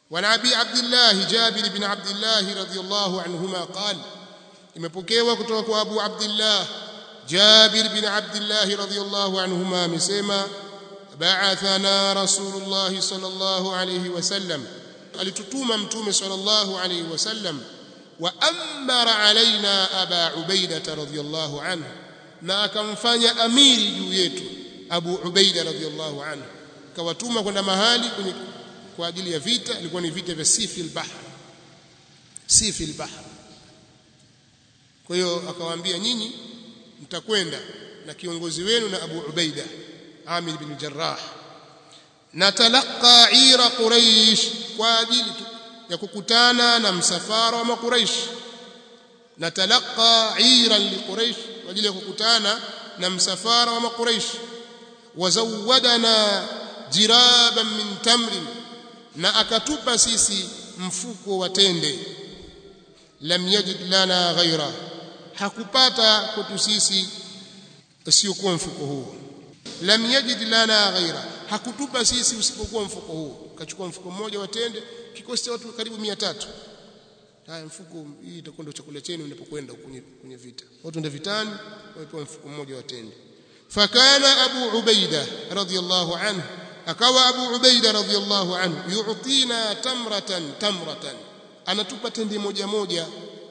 وعن ابي عبد الله جابر بن عبد الله رضي الله عنهما قال imepokewa kutoka kwa Abu Abdullah Jabir bin Abdullah radhiyallahu anhuma amesema ba'athana Rasulullah sallallahu alayhi wasallam alitutuma mtume sallallahu alayhi wasallam wa amara alaina Aba Ubaida radhiyallahu anhu na akamfanya amiri juu yetu Abu Ubaida radhiyallahu anhu kawatuma kwenda mahali kwenye kwa ajili ya vita ilikuwa ni vita vya Sifil Bahr Sifil Bahr kwa hiyo akawaambia nyinyi mtakwenda na kiongozi wenu na Abu Ubaida Amir bin Jarrah na talaqa ira Quraish kwa ajili ya kukutana na msafara wa Quraish na talaqa ira li Quraish kwa ajili ya kukutana na msafara wa Quraish wazawadana jiraban min tamrin na akatupa sisi mfuko wa tende lam yajid lana ghaira hakupata kwetu sisi usiokuwa mfuko huo lam yajid lana ghaira hakutupa sisi usipokuwa mfuko huo kachukua mfuko mmoja wa tende kikosi cha watu karibu 300 haya mfuko hii itakuwa ndio chakula chenu mnapokwenda kwenye kwenye vita watu ndio vitani wapewa mfuko mmoja wa tende fakana abu ubaida radhiyallahu anhu akawa abu ubaida radhiyallahu anhu yu'tina tamratan tamratan anatupa tende moja moja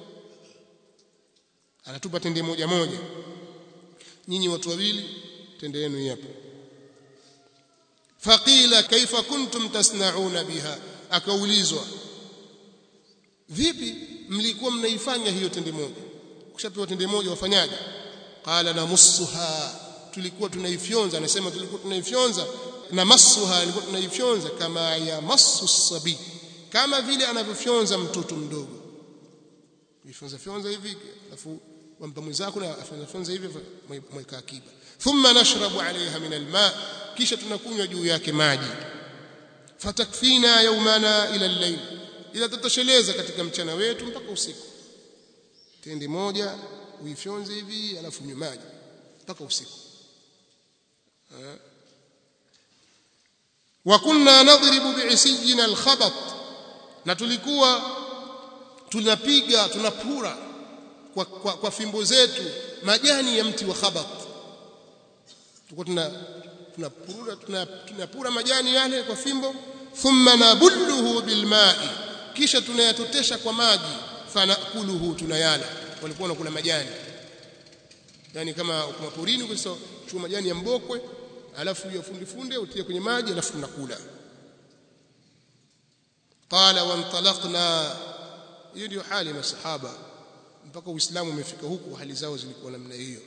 anatupa tende moja moja nyinyi watu wawili tende yenu hapo faqila kaifa kuntum tasnauna biha akaulizwa vipi mlikuwa mnaifanya hiyo tende moja ukishapewa tende moja wafanyaje qala namussuha tulikuwa tunaifyonza anasema tulikuwa tunaifyonza na masuha ilikuwa tunaifyonza kama ya masu sabi kama vile anavyofyonza mtoto mdogo ifyonza fyonza hivi alafu wampa mwenzako na afyonza fyonza hivi mweka akiba thumma nashrabu alaiha min alma kisha tunakunywa juu yake maji fatakfina yaumana ila al-layl ila tutosheleza katika mchana wetu mpaka usiku tende moja uifyonze hivi alafu nywe maji mpaka usiku wa kunna nadribu bi'isijina al-khabat na tulikuwa tunapiga tunapura kwa, kwa, kwa fimbo zetu majani ya mti wa khabat tulikuwa tuna tunapura tunapura majani yale kwa fimbo thumma nabulluhu bilma'i kisha tunayatotesha kwa maji fanakuluhu tunayala walikuwa wanakula majani yani kama kwa porini ukisema chuma majani ya mbokwe alafu ya fundi funde utie kwenye maji alafu tunakula qala wantalaqna hiyo ndio hali ya masahaba mpaka uislamu umefika huku hali zao zilikuwa namna hiyo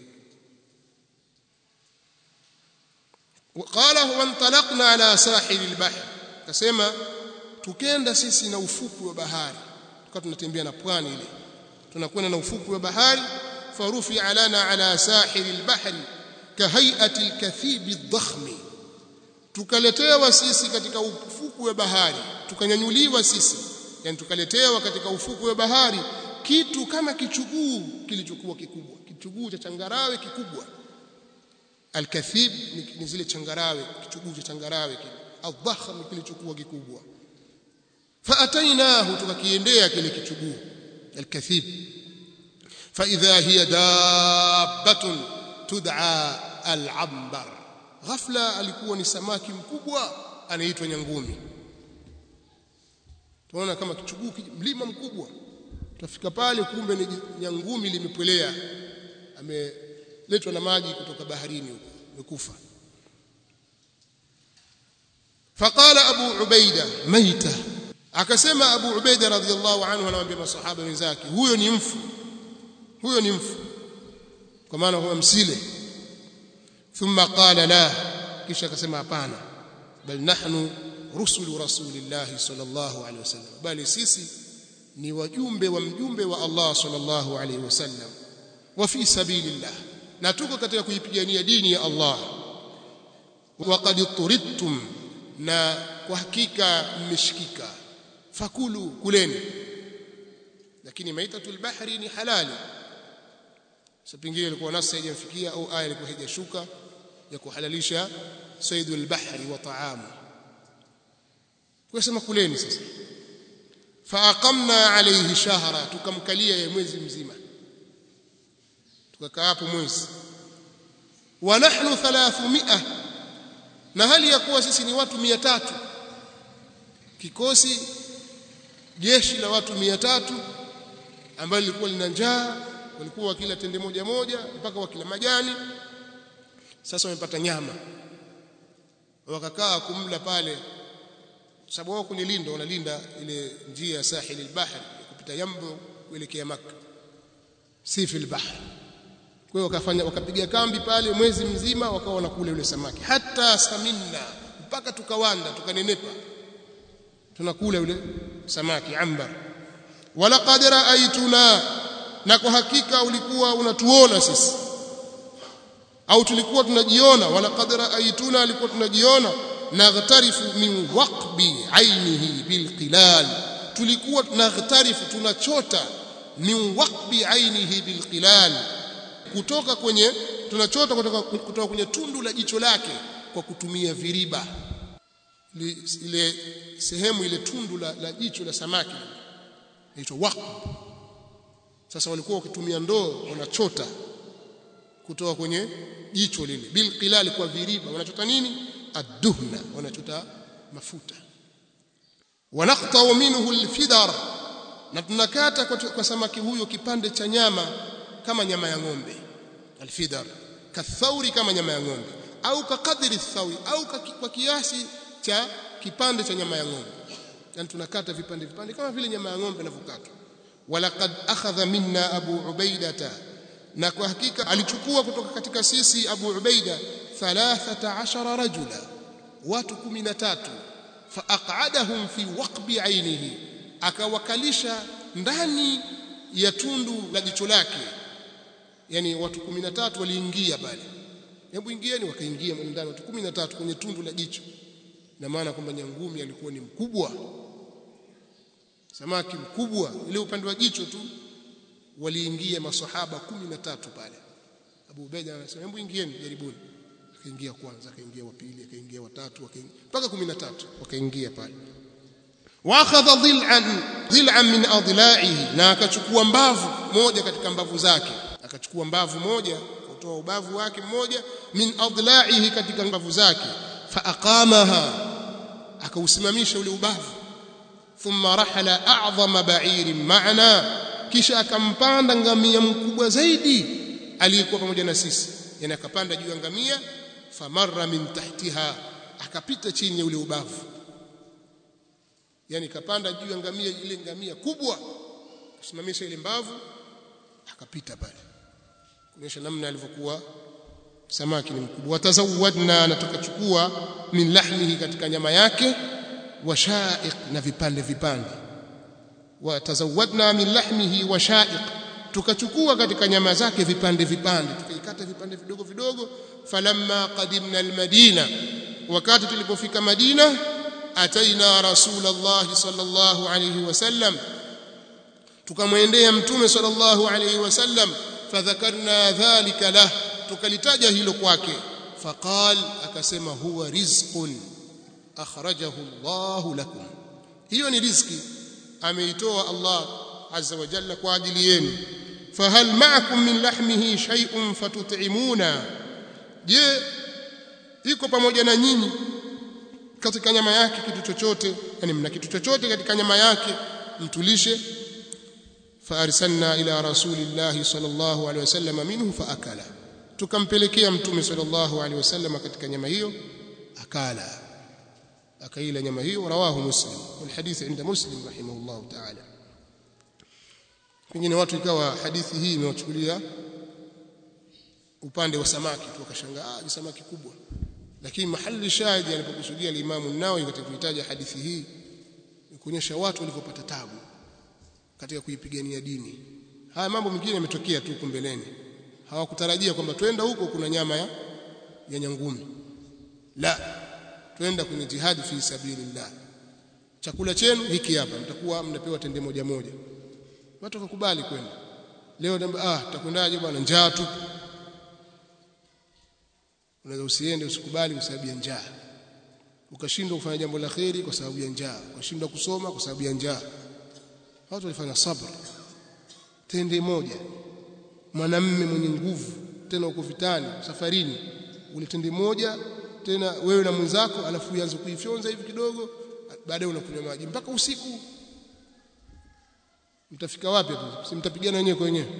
qala wantalaqna ala sahil albahr kasema tukenda sisi na ufuku wa bahari tukawa tunatembea na pwani ile tunakwenda na ufuku wa bahari farufi alana ala sahil albahr kahayati alkathib adh tukaletewa sisi katika ufuku wa bahari tukanyanyuliwa sisi yani tukaletewa katika ufuku wa bahari kitu kama kichuguu kilichokuwa kikubwa kichuguu cha changarawe kikubwa alkathib ni zile changarawe kichuguu cha changarawe kile adh kilichokuwa kikubwa faatainahu tukakiendea kile kichuguu alkathib فإذا هي دابة تدعى العنبر ghafla alikuwa ni samaki mkubwa anaitwa nyangumi tunaona kama kichuguu mlima mkubwa tutafika pale kumbe ni nyangumi limepwelea ameletwa na maji kutoka baharini huko amekufa faqala abu ubaida maita akasema abu ubaida radhiallahu anhu anawaambia masahaba wenzake huyo ni mfu huyo ni mfu kwa maana huwa msile thumma qala la kisha akasema hapana bal nahnu rusulu rasulillahi sallallahu alaihi wasallam bali sisi ni wajumbe wa mjumbe wa Allah sallallahu alaihi wasallam wa fi sabilillah na tuko katika kuipigania dini ya Allah wa qad turidtum na kwa hakika mmeshikika fakulu kuleni lakini maitatul bahri ni halali sasa pengine ilikuwa nasi haijamfikia au aya ilikuwa haijashuka ya kuhalalisha saidul bahri wa taamu kwa sema kuleni sasa faaqamna alayhi shahra tukamkalia ye mwezi mzima tukakaa hapo mwezi wa nahnu 300 na hali ya kuwa sisi ni watu 300 kikosi jeshi la watu 300 ambalo lilikuwa lina njaa walikuwa wakila tende moja moja mpaka wakila majani sasa wamepata nyama wakakaa kumla pale sababu wao kwenye lindo wanalinda ile njia ya sahili al-bahr kupita yambo kuelekea maka si fil bahr kwa hiyo wakafanya wakapiga kambi pale mwezi mzima wakawa wanakula yule samaki hata saminna mpaka tukawanda tukanenepa tunakula yule samaki ambar walaqad ra'aytuna na kwa hakika ulikuwa unatuona sisi au tulikuwa tunajiona walaqad ra'aytuna alikuwa tunajiona naghtarifu min waqbi ainihi bilqilal tulikuwa naghtarifu tunachota min waqbi ainihi bilqilal kutoka kwenye tunachota kutoka, kutoka kwenye tundu la jicho lake kwa kutumia viriba ile sehemu ile tundu la, la jicho la samaki inaitwa waqb sasa walikuwa wakitumia ndoo wanachota kutoka kwenye jicho lile bilqilal kwa viriba wanachota nini adduhna wanachota mafuta wanaqta'u minhu alfidar na tunakata kwa, kwa samaki huyo kipande cha nyama kama nyama ya ng'ombe alfidar kathauri kama nyama ya ng'ombe au kakadri thawi au kwa kiasi cha kipande cha nyama ya ng'ombe yani tunakata vipande vipande kama vile nyama ya ng'ombe inavyokatwa walaqad akhadha minna abu ubaidata na kwa hakika alichukua kutoka katika sisi abu ubaida 13 rajula watu 13 faaqadahum fi waqbi ainihi akawakalisha ndani ya tundu la jicho lake yani watu 13 waliingia pale hebu ingieni wakaingia ndani watu 13 kwenye tundu la jicho na maana kwamba nyangumi alikuwa ni mkubwa samaki mkubwa ile upande wa jicho tu waliingia masahaba 13 pale Abu Ubaida anasema hebu ingieni jaribuni akaingia kwanza akaingia wa pili akaingia wa tatu mpaka 13 wakaingia pale واخذ ضلعا ضلعا من اضلاعه na akachukua mbavu moja katika mbavu zake akachukua mbavu moja kutoa ubavu wake mmoja min adla'ihi katika mbavu zake faaqamaha akausimamisha ule ubavu thumma rahala a'zama ba'irin ma'ana kisha akampanda ngamia mkubwa zaidi aliyekuwa pamoja na sisi yani akapanda juu ya ngamia famarra min tahtiha akapita chini ya ule ubavu yani kapanda juu ya ngamia ile ngamia kubwa kusimamisha ile mbavu akapita pale kuonyesha namna alivyokuwa samaki ni mkubwa watazawadna na tukachukua min lahmihi katika nyama yake wa sha'iq na vipande vipande watazawadna min lahmihi wa sha'iq tukachukua katika nyama zake vipande vipande tukaikata vipande vidogo vidogo falamma qadimna almadina wakati tulipofika madina ataina rasulullah sallallahu alayhi wasallam tukamwendea mtume sallallahu alayhi wasallam fadhakarna dhalika lah tukalitaja hilo kwake faqal akasema huwa rizqun akhrajahu Allah lakum hiyo ni riziki ameitoa Allah azza wa jalla kwa ajili yenu fahal ma'akum min lahmihi shay'un fatut'imuna je iko pamoja na nyinyi katika nyama yake kitu chochote yani mna kitu chochote katika nyama yake mtulishe faarsalna ila rasulillahi sallallahu alaihi wasallam minhu faakala tukampelekea mtume sallallahu alaihi wasallam katika nyama hiyo akala akaila nyama hiyo rawahu muslim walhadith inda muslim rahimahullah ta'ala pengine watu ikawa hadithi hii imewachukulia upande wa samaki tu wakashangaa ah ni samaki kubwa lakini mahali shahidi alipokusudia al-Imam an-Nawawi katika kuitaja hadithi hii ni kuonyesha watu walivyopata tabu katika kuipigania dini haya mambo mengine yametokea tu kumbeleni hawakutarajia kwamba twenda huko kuna nyama ya, ya nyangumi la twenda kwenye jihadi fi sabilillah chakula chenu hiki hapa mtakuwa mnapewa tende moja moja watu wakakubali kwenda leo ah tutakwendaje bwana njaa tu unaweza usiende usikubali kwa sababu ya njaa ukashindwa kufanya jambo la kheri kwa sababu ya njaa ukashindwa kusoma kwa sababu ya njaa watu walifanya sabr tende moja mwanamme mwenye nguvu tena uko vitani safarini ule tende moja tena wewe na mwenzako alafu uanze kuifyonza hivi kidogo baadaye unakunywa maji mpaka usiku mtafika wapi hapo si mtapigana wenyewe kwa wenyewe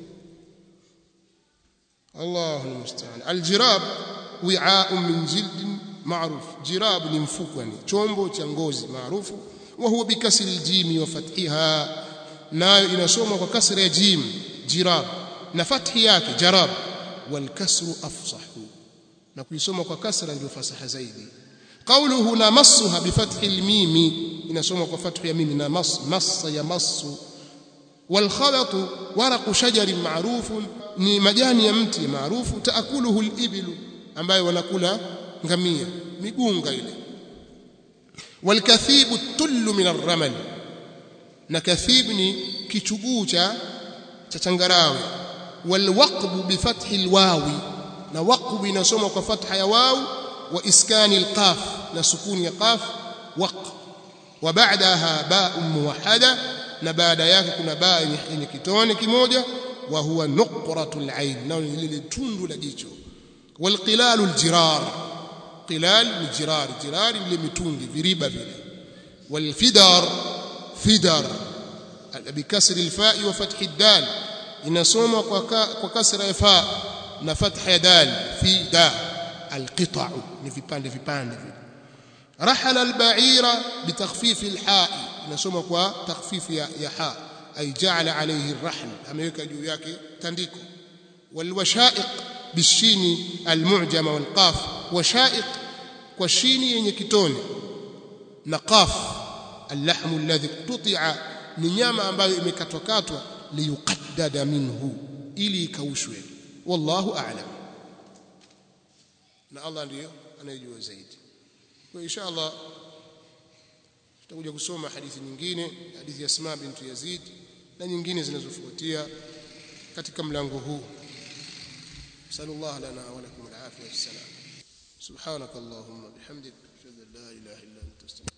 Allahu musta'an aljirab wi'a'un min jildin ma'ruf jirab ni mfuko yani chombo cha ngozi maarufu wa huwa bikasri aljim wa fathiha nayo inasomwa kwa kasra ya jim jirab na fathi yake jarab wal kasru afsahu na kuisoma kwa kasra ndio fasaha zaidi qawluhu namassuha bifathi almimi inasomwa kwa fathu ya mimi na mas massa ya massu wal khalatu waraqu shajarin ma'rufun ni majani ya mti maarufu taakuluhu al-ibilu ambayo wanakula ngamia migunga ile walkathibu tullu min ar-ramal na kathib ni kichuguu cha cha changarawe walwaqbu bifathi alwawi na waqbu inasoma kwa fatha ya waw wa iskani alqaf na sukuni ya qaf waq wa ba'daha ba'un muwahhada na baada yake kuna baa yenye kitone kimoja wa huwa nuqratul ain na lile tundu la jicho wal qilalul jirar qilal ni jirar jirar ile mitungi viriba vile wal fidar fidar bikasri alfa'i wa fathi dal inasoma kwa kwa kasra ya fa na fatha ya dal fida alqita'u ni vipande vipande vile rahala alba'ira bitakhfif alha'i inasoma kwa takhfif ya, ya ha ay ja'ala alayhi arrahl ameweka juu yake tandiko walwashaiq bishini almu'jama walqaf washaiq kwa shini yenye kitone na qaf اللحم الذي قطع ni nyama ambayo imekatwa katwa liyuqaddada minhu ili ikaushwe wallahu a'lam na Allah ndiyo anayejua zaidi kwa insha Allah tutakuja kusoma hadithi nyingine hadithi ya Asma bint Yazid na nyingine zinazofuatia katika mlango huu sallallahu lana wa lakum al-afiyah was-salam subhanakallahumma bihamdika ashhadu an la ilaha illa anta astaghfiruka